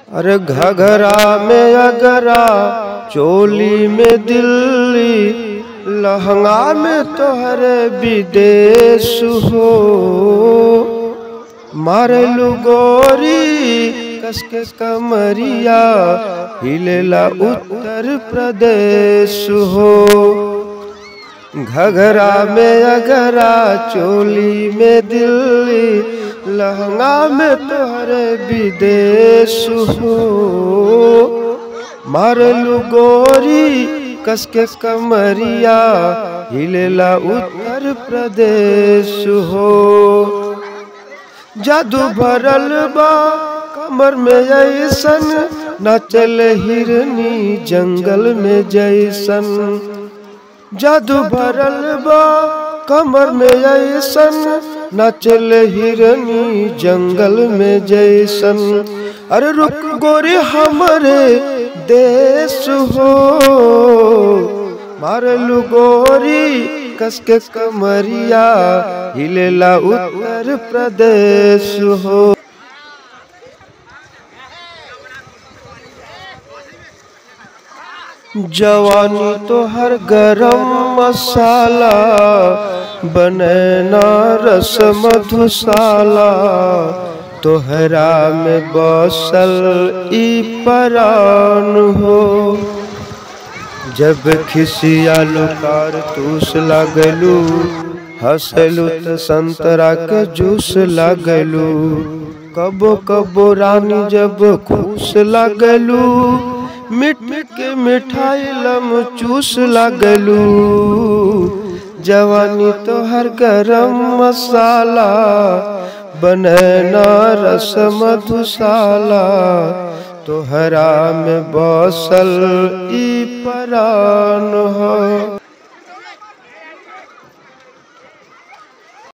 अरे घघरा में अगरा चोली में दिल्ली लहंगा में तोहरे विदेश हो मारलू गोरी कसके कमरिया हिलेला उत्तर प्रदेश हो घघरा में अगरा चोली में दिल्ली लहंगा में तोहरे विदेश हो मारलू गोरी कसके कमरिया हिलेला उत्तर प्रदेश हो जादू भरल बा कमर में ऐसन नाचल हिरनी जंगल में जैसन जादू भरल बा कमर में ऐसन नाचल हिरनी जंगल में जैसन अरे रुक गोरे हमरे देश हो मारलू गोरी कसके कमरिया हिलेला उत्तर प्रदेश हो जवानी तो हर गरम मसाला बनैना रस मधुशाला तोहरा में बसल ई परान हो जब खिसियालू कारतूस लागलू हंसलू त संतरा के जूस लागलू कबो कबो रानी जब खुश लागलू मिट मिट के मिठाई लम चूस लागलू जवानी तो हर गरम मसाला बनैना रस मधुशाला तोहरा में बसल ई परान हो